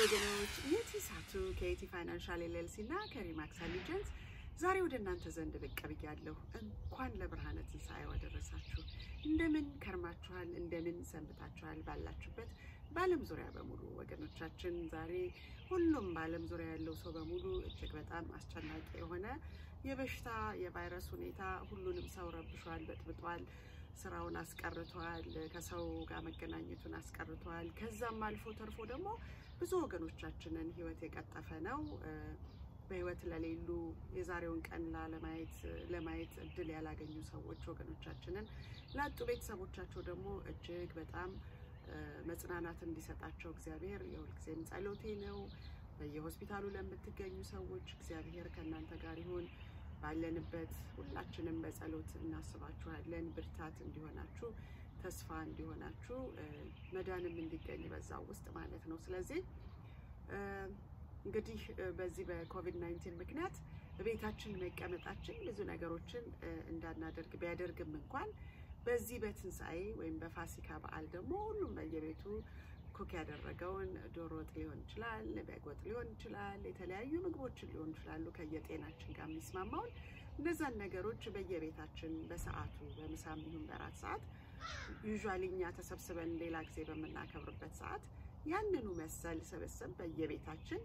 ወገኖች የቲ ሳቱ ከኢቲ ፋይናንሻል ኤልኤልሲ እና ከሪማክስ አሊጀንስ ዛሬ ወደ እናንተ ዘንድ ብቅ ብያለሁ። እንኳን ለብርሃነ ትንሣኤው አደረሳችሁ። እንደምን ከርማችኋል? እንደምን ሰንብታችኋል? ባላችሁበት በዓለም ዙሪያ በሙሉ ወገኖቻችን፣ ዛሬ ሁሉም በዓለም ዙሪያ ያለው ሰው በሙሉ እጅግ በጣም አስጨናቂ የሆነ የበሽታ የቫይረስ ሁኔታ ሁሉንም ሰው ረብሿል፣ በጥብጧል፣ ስራውን አስቀርቷል፣ ከሰው ጋር መገናኘቱን አስቀርቷል። ከዛም አልፎ ተርፎ ደግሞ ብዙ ወገኖቻችንን ህይወት የቀጠፈ ነው። በህይወት ለሌሉ የዛሬውን ቀን ላለማየት ለማየት እድል ያላገኙ ሰዎች ወገኖቻችንን ላጡ ቤተሰቦቻቸው ደግሞ እጅግ በጣም መጽናናት እንዲሰጣቸው እግዚአብሔር የሁልጊዜም ጸሎቴ ነው። በየሆስፒታሉ ለምትገኙ ሰዎች እግዚአብሔር ከእናንተ ጋር ይሁን። ባለንበት ሁላችንም በጸሎት እናስባችኋለን። ብርታት እንዲሆናችሁ፣ ተስፋ እንዲሆናችሁ፣ መዳንም እንዲገኝ በዛው ውስጥ ማለት ነው። ስለዚህ እንግዲህ በዚህ በኮቪድ 19 ምክንያት በቤታችን መቀመጣችን ብዙ ነገሮችን እንዳናደርግ ቢያደርግም እንኳን በዚህ በትንሣኤ ወይም በፋሲካ በዓል ደግሞ ሁሉም በየቤቱ ኩክ ያደረገውን ዶሮ ወጥ ሊሆን ይችላል፣ በግ ወጥ ሊሆን ይችላል፣ የተለያዩ ምግቦችን ሊሆን ይችላሉ ከየጤናችን ጋር የሚስማማውን እነዛን ነገሮች በየቤታችን በሰዓቱ በምሳም ይሁን በራት ሰዓት ዩዥዋሊ እኛ ተሰብስበን ሌላ ጊዜ በምናከብርበት ሰዓት ያንኑ መሰል ስብስብ በየቤታችን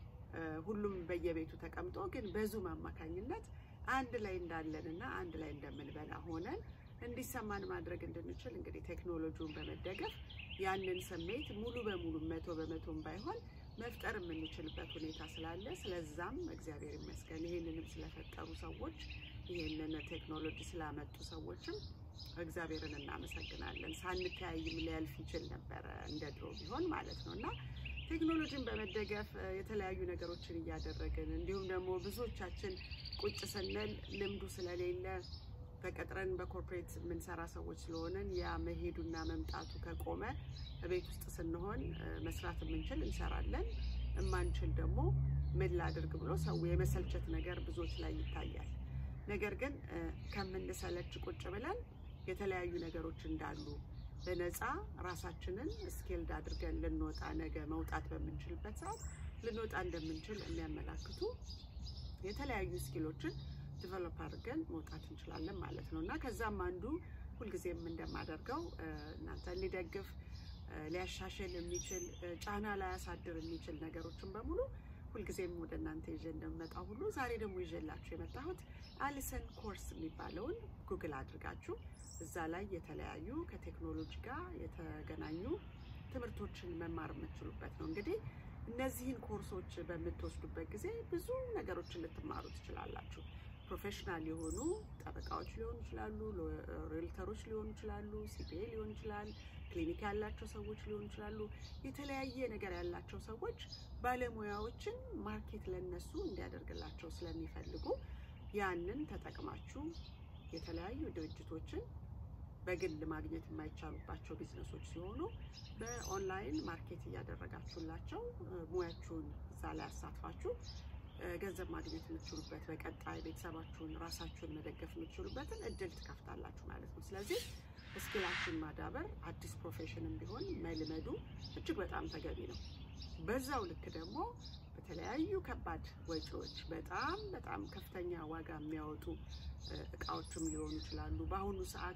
ሁሉም በየቤቱ ተቀምጦ ግን በዙም አማካኝነት አንድ ላይ እንዳለንና አንድ ላይ እንደምንበላ ሆነን እንዲሰማን ማድረግ እንድንችል እንግዲህ ቴክኖሎጂውን በመደገፍ ያንን ስሜት ሙሉ በሙሉ መቶ በመቶም ባይሆን መፍጠር የምንችልበት ሁኔታ ስላለ ስለዛም እግዚአብሔር ይመስገን። ይህንንም ስለፈጠሩ ሰዎች ይህንን ቴክኖሎጂ ስላመጡ ሰዎችም እግዚአብሔርን እናመሰግናለን። ሳንተያይም ሊያልፍ ይችል ነበረ እንደ ድሮ ቢሆን ማለት ነው እና ቴክኖሎጂን በመደገፍ የተለያዩ ነገሮችን እያደረግን እንዲሁም ደግሞ ብዙዎቻችን ቁጭ ስንል ልምዱ ስለሌለ ተቀጥረን በኮርፖሬት የምንሰራ ሰዎች ስለሆነን ያ መሄዱና መምጣቱ ከቆመ ቤት ውስጥ ስንሆን መስራት የምንችል እንሰራለን፣ እማንችል ደግሞ ምን ላድርግ ብሎ ሰው የመሰልቸት ነገር ብዙዎች ላይ ይታያል። ነገር ግን ከምንሰለች ቁጭ ብለን የተለያዩ ነገሮች እንዳሉ በነፃ ራሳችንን ስኬልድ አድርገን ልንወጣ ነገ መውጣት በምንችልበት ሰዓት ልንወጣ እንደምንችል የሚያመላክቱ የተለያዩ ስኪሎችን ዲቨሎፕ አድርገን መውጣት እንችላለን ማለት ነው እና ከዛም አንዱ ሁልጊዜም እንደማደርገው እናንተን ሊደግፍ ሊያሻሽል የሚችል ጫና ላያሳድር የሚችል ነገሮችን በሙሉ ሁልጊዜም ወደ እናንተ ይዤ እንደምመጣው ሁሉ ዛሬ ደግሞ ይዤላችሁ የመጣሁት አሊሰን ኮርስ የሚባለውን ጉግል አድርጋችሁ እዛ ላይ የተለያዩ ከቴክኖሎጂ ጋር የተገናኙ ትምህርቶችን መማር የምትችሉበት ነው። እንግዲህ እነዚህን ኮርሶች በምትወስዱበት ጊዜ ብዙ ነገሮችን ልትማሩ ትችላላችሁ። ፕሮፌሽናል የሆኑ ጠበቃዎች ሊሆኑ ይችላሉ፣ ሪልተሮች ሊሆኑ ይችላሉ፣ ሲፒኤ ሊሆን ይችላል፣ ክሊኒክ ያላቸው ሰዎች ሊሆኑ ይችላሉ። የተለያየ ነገር ያላቸው ሰዎች ባለሙያዎችን ማርኬት ለነሱ እንዲያደርግላቸው ስለሚፈልጉ ያንን ተጠቅማችሁ የተለያዩ ድርጅቶችን በግል ማግኘት የማይቻሉባቸው ቢዝነሶች ሲሆኑ በኦንላይን ማርኬት እያደረጋችሁላቸው ሙያችሁን እዛ ላይ አሳትፋችሁ ገንዘብ ማግኘት የምትችሉበት በቀጣይ ቤተሰባችሁን ራሳችሁን መደገፍ የምትችሉበትን እድል ትከፍታላችሁ ማለት ነው። ስለዚህ ስኪላችሁን ማዳበር አዲስ ፕሮፌሽንም ቢሆን መልመዱ እጅግ በጣም ተገቢ ነው። በዛው ልክ ደግሞ በተለያዩ ከባድ ወጪዎች በጣም በጣም ከፍተኛ ዋጋ የሚያወጡ እቃዎችም ሊሆኑ ይችላሉ። በአሁኑ ሰዓት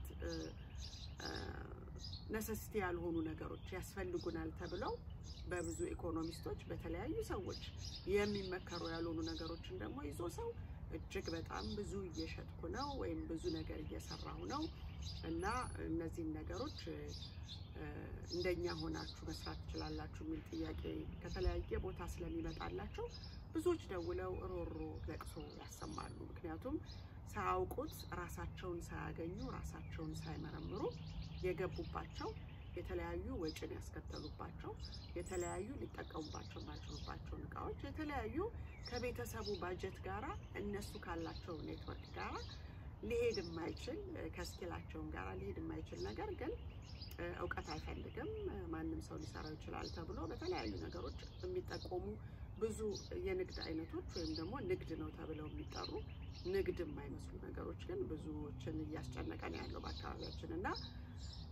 ነሰሲቲ ያልሆኑ ነገሮች ያስፈልጉናል ተብለው በብዙ ኢኮኖሚስቶች በተለያዩ ሰዎች የሚመከሩ ያልሆኑ ነገሮችን ደግሞ ይዞ ሰው እጅግ በጣም ብዙ እየሸጥኩ ነው ወይም ብዙ ነገር እየሰራሁ ነው እና እነዚህን ነገሮች እንደኛ ሆናችሁ መስራት ትችላላችሁ የሚል ጥያቄ ከተለያየ ቦታ ስለሚመጣላቸው ብዙዎች ደውለው ሮሮ ለቅሶ ያሰማሉ። ምክንያቱም ሳያውቁት ራሳቸውን ሳያገኙ ራሳቸውን ሳይመረምሩ የገቡባቸው የተለያዩ ወጪን ያስከተሉባቸው የተለያዩ ሊጠቀሙባቸው የማይችሉባቸውን እቃዎች የተለያዩ ከቤተሰቡ ባጀት ጋራ እነሱ ካላቸው ኔትወርክ ጋራ ሊሄድ የማይችል ከስኪላቸውን ጋራ ሊሄድ የማይችል ነገር ግን እውቀት አይፈልግም ማንም ሰው ሊሰራው ይችላል ተብሎ በተለያዩ ነገሮች የሚጠቆሙ ብዙ የንግድ አይነቶች ወይም ደግሞ ንግድ ነው ተብለው የሚጠሩ ንግድ የማይመስሉ ነገሮች ግን ብዙዎችን እያስጨነቀ ነው ያለው በአካባቢያችን እና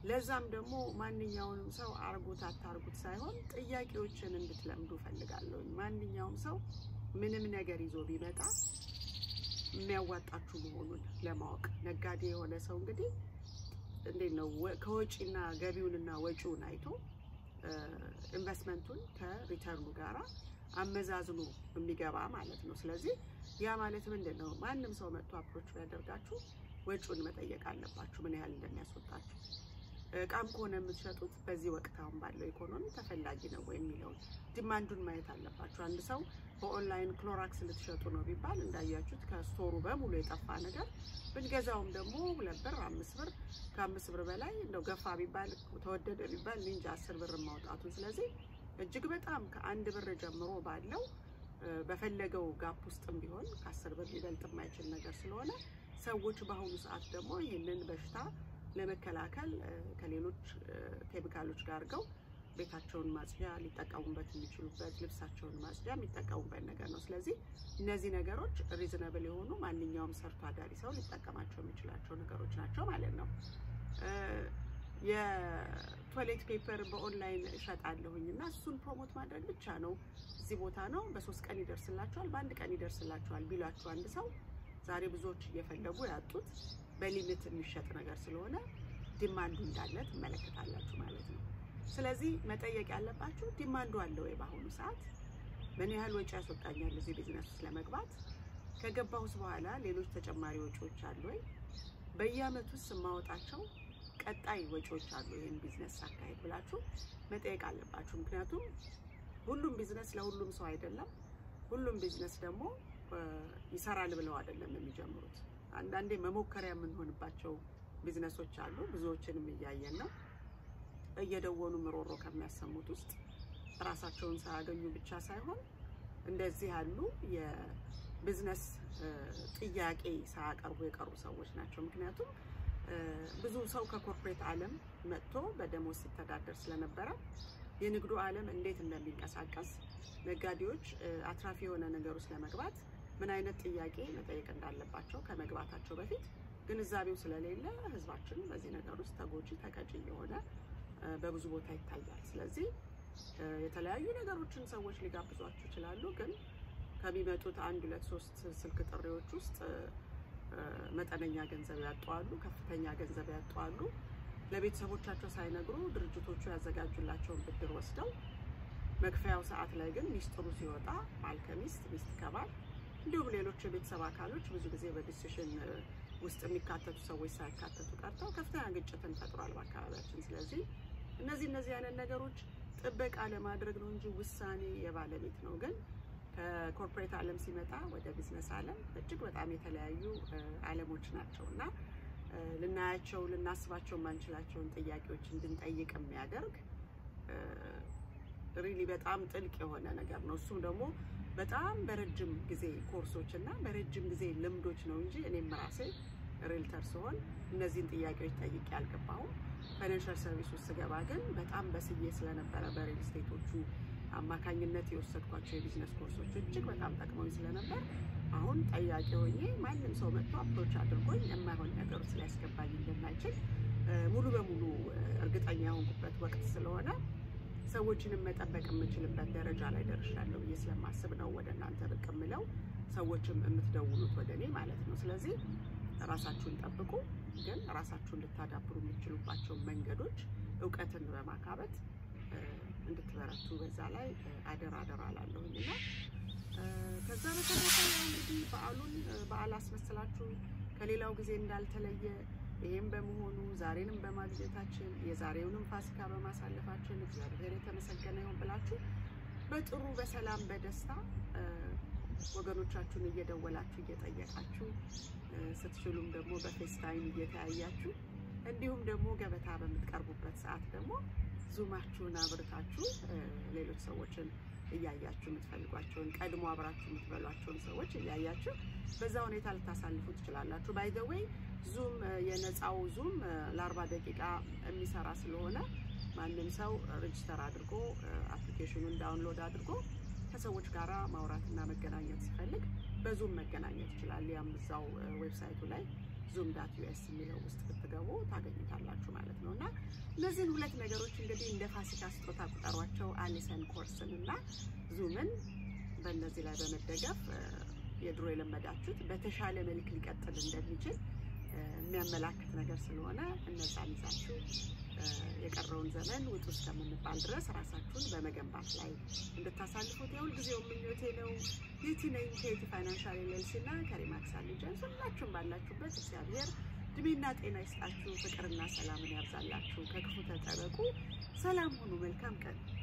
ለዛም ደግሞ ማንኛውንም ሰው አርጉት አታርጉት ሳይሆን ጥያቄዎችን እንድትለምዱ ፈልጋለሁ። ማንኛውም ሰው ምንም ነገር ይዞ ቢመጣ የሚያዋጣችሁ መሆኑን ለማወቅ ነጋዴ የሆነ ሰው እንግዲህ እንዴት ነው ከወጪና ገቢውንና ወጪውን አይቶ ኢንቨስትመንቱን ከሪተርኑ ጋራ አመዛዝኖ የሚገባ ማለት ነው። ስለዚህ ያ ማለት ምንድን ነው? ማንም ሰው መጥቶ አፕሮች ቢያደርጋችሁ ወጪውን መጠየቅ አለባችሁ፣ ምን ያህል እንደሚያስወጣችሁ። እቃም ከሆነ የምትሸጡት በዚህ ወቅት አሁን ባለው ኢኮኖሚ ተፈላጊ ነው ወይ የሚለውን ዲማንዱን ማየት አለባችሁ። አንድ ሰው በኦንላይን ክሎራክስ ልትሸጡ ነው ቢባል እንዳያችሁት ከስቶሩ በሙሉ የጠፋ ነገር ብንገዛውም ደግሞ ሁለት ብር አምስት ብር ከአምስት ብር በላይ እንደው ገፋ ቢባል ተወደደ ቢባል እንጂ አስር ብር ማውጣቱን ስለዚህ እጅግ በጣም ከአንድ ብር ጀምሮ ባለው በፈለገው ጋፕ ውስጥም ቢሆን ከአስር ብር ሊበልጥ የማይችል ነገር ስለሆነ ሰዎች በአሁኑ ሰዓት ደግሞ ይህንን በሽታ ለመከላከል ከሌሎች ኬሚካሎች ጋር አድርገው ቤታቸውን ማጽጃ ሊጠቀሙበት የሚችሉበት ልብሳቸውን ማጽጃ የሚጠቀሙበት ነገር ነው። ስለዚህ እነዚህ ነገሮች ሪዝነብል የሆኑ ማንኛውም ሰርቶ አዳሪ ሰው ሊጠቀማቸው የሚችላቸው ነገሮች ናቸው ማለት ነው። የቶይሌት ፔፐር በኦንላይን እሸጣለሁኝ እና እሱን ፕሮሞት ማድረግ ብቻ ነው። እዚህ ቦታ ነው፣ በሶስት ቀን ይደርስላችኋል፣ በአንድ ቀን ይደርስላችኋል ቢሏችሁ አንድ ሰው ዛሬ ብዙዎች እየፈለጉ ያጡት በሊሚት የሚሸጥ ነገር ስለሆነ ዲማንዱ እንዳለ ትመለከታላችሁ ማለት ነው። ስለዚህ መጠየቅ ያለባችሁ ዲማንዱ አለ ወይ? በአሁኑ ሰዓት ምን ያህል ወጪ ያስወጣኛል እዚህ ቢዝነስ ውስጥ ለመግባት? ከገባሁስ በኋላ ሌሎች ተጨማሪ ወጪዎች አሉ ወይ? በየአመቱ ውስጥ የማወጣቸው ቀጣይ ወጪዎች አሉ ይህን ቢዝነስ አካሄድ ብላችሁ መጠየቅ አለባችሁ። ምክንያቱም ሁሉም ቢዝነስ ለሁሉም ሰው አይደለም። ሁሉም ቢዝነስ ደግሞ ይሰራል ብለው አይደለም የሚጀምሩት። አንዳንዴ መሞከሪያ የምንሆንባቸው ቢዝነሶች አሉ። ብዙዎችንም እያየን ነው። እየደወሉ ምሮሮ ከሚያሰሙት ውስጥ ራሳቸውን ሳያገኙ ብቻ ሳይሆን እንደዚህ ያሉ የቢዝነስ ጥያቄ ሳያቀርቡ የቀሩ ሰዎች ናቸው። ምክንያቱም ብዙ ሰው ከኮርፖሬት ዓለም መጥቶ በደሞዝ ሲተዳደር ስለነበረ የንግዱ ዓለም እንዴት እንደሚንቀሳቀስ ነጋዴዎች አትራፊ የሆነ ነገር ውስጥ ለመግባት ምን አይነት ጥያቄ መጠየቅ እንዳለባቸው ከመግባታቸው በፊት ግንዛቤው ስለሌለ ሕዝባችን በዚህ ነገር ውስጥ ተጎጂ ተቀጪ የሆነ በብዙ ቦታ ይታያል። ስለዚህ የተለያዩ ነገሮችን ሰዎች ሊጋብዟችሁ ይችላሉ። ግን ከሚመጡት አንድ ሁለት ሶስት ስልክ ጥሪዎች ውስጥ መጠነኛ ገንዘብ ያጧሉ፣ ከፍተኛ ገንዘብ ያጧሉ። ለቤተሰቦቻቸው ሳይነግሩ ድርጅቶቹ ያዘጋጁላቸውን ብድር ወስደው መክፈያው ሰዓት ላይ ግን ሚስጥሩ ሲወጣ ባል ከሚስት ሚስት ከባል እንዲሁም ሌሎች የቤተሰብ አካሎች ብዙ ጊዜ በዲሲሽን ውስጥ የሚካተቱ ሰዎች ሳይካተቱ ቀርተው ከፍተኛ ግጭትን ፈጥሯል በአካባቢያችን። ስለዚህ እነዚህ እነዚህ አይነት ነገሮች ጥበቃ ለማድረግ ነው እንጂ ውሳኔ የባለቤት ነው። ግን ከኮርፖሬት ዓለም ሲመጣ ወደ ቢዝነስ ዓለም እጅግ በጣም የተለያዩ ዓለሞች ናቸው እና ልናያቸው ልናስባቸው የማንችላቸውን ጥያቄዎች እንድንጠይቅ የሚያደርግ ሪሊ በጣም ጥልቅ የሆነ ነገር ነው። እሱም ደግሞ በጣም በረጅም ጊዜ ኮርሶች እና በረጅም ጊዜ ልምዶች ነው እንጂ እኔም ራሴ ሪልተር ስሆን እነዚህን ጥያቄዎች ጠይቄ አልገባሁም። ፋይናንሻል ሰርቪስ ውስጥ ስገባ ግን በጣም በስዬ ስለነበረ በሪል ስቴቶቹ አማካኝነት የወሰድኳቸው የቢዝነስ ኮርሶች እጅግ በጣም ጠቅመኝ ስለነበር አሁን ጠያቂ ሆኜ ማንም ሰው መጥቶ አፕሮች አድርጎኝ የማይሆን ነገር ውስጥ ሊያስገባኝ እንደማይችል ሙሉ በሙሉ እርግጠኛ የሆንኩበት ወቅት ስለሆነ ሰዎችንም መጠበቅ የምችልበት ደረጃ ላይ ደርሻለሁ ብዬ ስለማስብ ነው ወደ እናንተ ብቅ የምለው፣ ሰዎችም የምትደውሉት ወደ እኔ ማለት ነው። ስለዚህ ራሳችሁን ጠብቁ፣ ግን ራሳችሁን ልታዳብሩ የምትችሉባቸው መንገዶች እውቀትን በማካበት እንድትበረቱ በዛ ላይ አደራ አደራ አላለሁኝ እና ከዛ በተረፈ እንግዲህ በዓሉን በዓል አስመስላችሁ ከሌላው ጊዜ እንዳልተለየ ይህም በመሆኑ ዛሬንም በማግኘታችን የዛሬውንም ፋሲካ በማሳለፋችን እግዚአብሔር የተመሰገነ ይሁን ብላችሁ በጥሩ በሰላም በደስታ ወገኖቻችሁን እየደወላችሁ እየጠየቃችሁ ስትችሉም ደግሞ በፌስታይም እየተያያችሁ እንዲሁም ደግሞ ገበታ በምትቀርቡበት ሰዓት ደግሞ ዙማችሁን አብርታችሁ ሌሎች ሰዎችን እያያችሁ የምትፈልጓቸውን ቀድሞ አብራችሁ የምትበሏቸውን ሰዎች እያያችሁ በዛ ሁኔታ ልታሳልፉ ትችላላችሁ። ባይ ዘ ዌይ ዙም የነፃው ዙም ለአርባ ደቂቃ የሚሰራ ስለሆነ ማንም ሰው ሬጅስተር አድርጎ አፕሊኬሽኑን ዳውንሎድ አድርጎ ከሰዎች ጋራ ማውራትና መገናኘት ሲፈልግ በዙም መገናኘት ይችላል። ያም እዛው ዌብሳይቱ ላይ ዙም ዳት ዩኤስ የሚለው ውስጥ ብትገቡ ታገኙታላችሁ ማለት ነው። እና እነዚህን ሁለት ነገሮች እንግዲህ እንደ ፋሲካ ስጦታ ቁጠሯቸው። አሊሰን ኮርስን እና ዙምን በእነዚህ ላይ በመደገፍ የድሮ የለመዳችሁት በተሻለ መልክ ሊቀጥል እንደሚችል የሚያመላክት ነገር ስለሆነ እነዛን ይዛችሁ የቀረውን ዘመን ውጡ እስከምንባል ድረስ ራሳችሁን በመገንባት ላይ እንድታሳልፉት የሁልጊዜው ምኞቴ ነው። ዩቲ ነኝ ከዩቲ ፋይናንሻል ኤልኤልሲ እና ከሪማክስ አሊጀንስ። ሁላችሁም ባላችሁበት እግዚአብሔር እድሜና ጤና ይስጣችሁ፣ ፍቅርና ሰላምን ያብዛላችሁ። ከክፉ ተጠበቁ። ሰላም ሁኑ። መልካም ቀን